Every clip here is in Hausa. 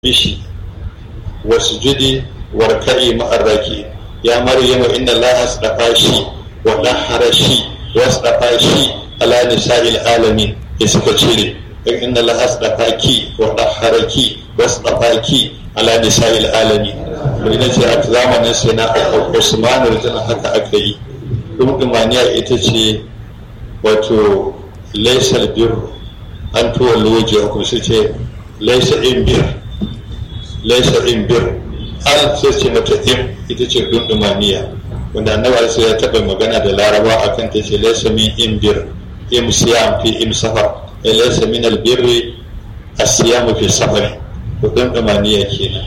bishi wasjudi warka'i ma'arraki ya maryamu inna allaha astafa shi wa dahhara shi wastafa shi ala nisa'il alamin ya suka cire inna allaha astafa ki wa dahhara ki wastafa ki ala nisa'il alamin to ina ce a zamanin sai na Usman rajana haka aka yi dumdumaniya ita ce wato laisal bir an tuwa loje ku su ce laisa in bir laisa in bir an sai ce mata im ita ce dumdumaniya wanda annabi sai ya taɓa magana da laraba akan ta ce laisa min in bir im siyam fi im safar laisa min albirri asiyam fi safar to dumdumaniya kenan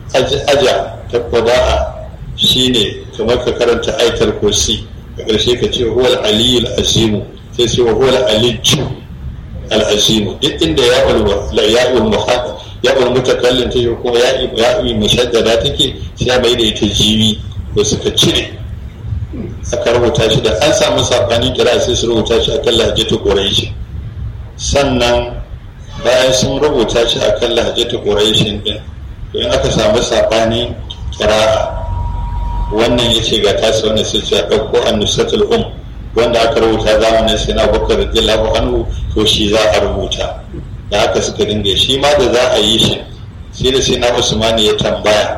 aja ta kwada'a shine kamar ka karanta aitar kursi a ƙarshe ka ce huwal aliyul azimu sai ce huwal aliju al'azimu duk inda ya'ul muhaɗa ya'ul mutakallin ta kuma ya'ul mushaddada take sai mai da ita jimi da suka cire aka rubuta shi da an samu sabanin kira sai su rubuta shi akan lahjatu quraish sannan bayan sun rubuta shi akan lahjatu quraish din to in aka samu sabanin kira'a wannan ya ce ga tasa wannan sai ce a ɗauko annusatul um wanda aka rubuta zamanin sai na bakar radiyallahu anhu to shi za a rubuta da haka suka dinga shi ma da za a yi shi sai da sai na usman ya tambaya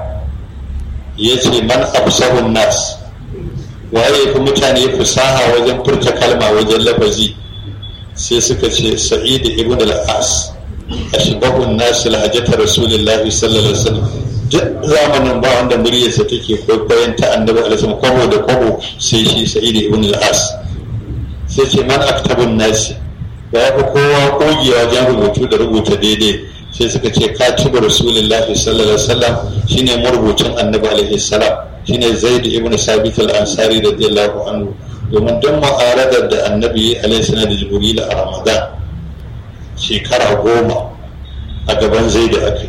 ya ce man absahun nas waye fi mutane fusaha wajen furta kalma wajen lafazi sai suka ce sa'id ibn al-as ashbahun nas lahajata rasulillahi sallallahu alaihi wasallam duk zamanin ba wanda muryarsa take kwaikwayon ta annabi alaihi kwabo da kwabo sai shi sa'id ibn al-as sai ce man aktabun nasi ba ya fi kowa kogewa wajen rubutu da rubuta daidai sai suka ce katibu rasulullahi sallallahu alaihi wasallam shine marubucin annabi alaihi salam shine zaid ibn sabit al-ansari radiyallahu anhu domin don mu'aradar da annabi alaihi salam da jibril a ramadan shekara goma a gaban zaid akai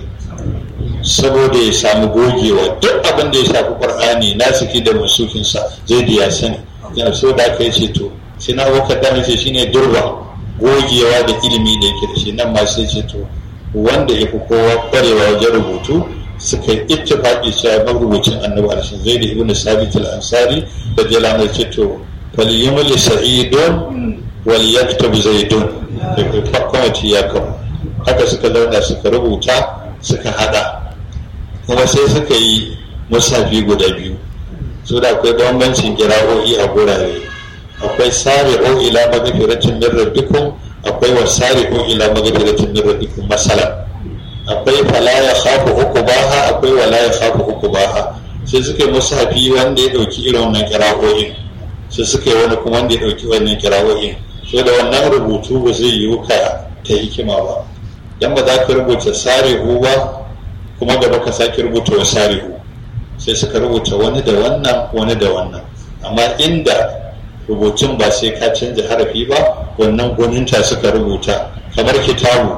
saboda ya samu gogewa duk abin da ya shafi qur'ani nasiki da musufinsa zaid ya sani yana so da aka yi ce to sai na wakar da ce shine durba gogewa da ilimi da yake da shi nan ma sai ce to wanda ya fi kowa kwarewa wajen rubutu suka yi ittifaqi cewa marubucin annabi alshin zai da ibnu sabit al-ansari da jalana ce to fal yumli sa'idun wal yaktub zaidun da kwamiti ya kawo haka suka zauna suka rubuta suka hada kuma sai suka yi musafi guda biyu so da akwai bambancin kira'o'i a gurare akwai sari'u ila magfiratin min rabbikum akwai wa sari'u ila magfiratin min rabbikum masala akwai fala ya khafu uqbaha akwai wala ya khafu uqbaha sai suka yi musafi wanda ya dauki irin wannan kira'o'in sai suka yi wani kuma wanda ya dauki wannan kira'o'in so da wannan rubutu ba zai yi ka ta hikima ba dan ba za ka rubuta sari'u ba kuma gaba ka sake rubuta wa sari'u sai suka rubuta wani da wannan wani da wannan amma inda rubutun ba sai ka canza harafi ba wannan gwaninta suka rubuta kamar kitabu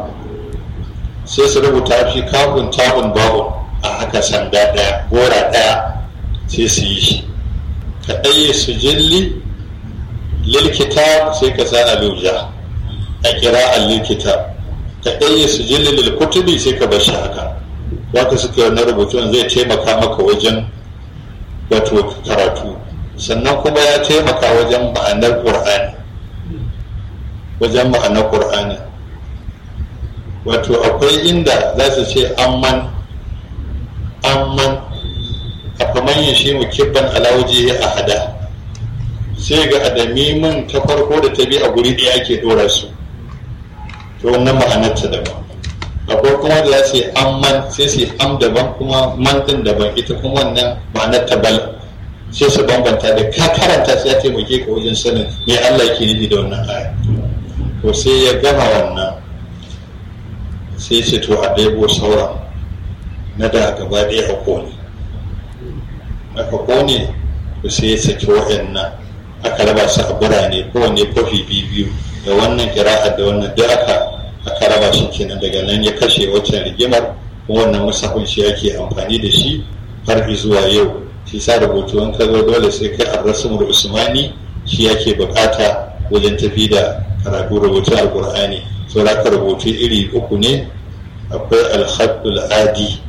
sai su rubuta fi kafin tabun babu a haka sanda ɗaya gora ɗaya sai su yi shi ka ɗaye su jilli lil kitab sai ka sa aluja a kira lil kitab ka ɗaye su jilli lil kutubi sai ka bar shi haka waka suka yi rubutun zai taimaka maka wajen wato karatu sannan kuma ya taimaka wajen ma'anar ƙur'ani wajen ma'anar ƙur'ani wato akwai inda za su ce amman amman a faman yin shi mukibban alawuji a hada sai ga adamimin ta farko da ta bi a guri ɗaya ake ɗora su to wannan ma'anar ta daban akwai kuma da za su yi amman sai su yi am daban kuma man ɗin daban ita kuma wannan ma'anar ta bala sai su bambanta da ka karanta sai ya taimake ka wajen sanin me Allah yake nufi da wannan aya to sai ya gama wannan sai ce to a ɗebo sauran na da gaba ɗaya a kone aka kone to sai ya saki wa'annan aka raba su a birane kowane kofi biyu da wannan kira'ar da wannan da aka aka raba shi kenan daga nan ya kashe waccan rigimar kuma wannan musafin shi yake amfani da shi har zuwa yau shi sa rubutu in ka zo dole sai kai arrasul usmani shi yake bukata wajen tafi da karatu rubutun alkur'ani so da ka rubutu iri uku ne akwai alhaddul adi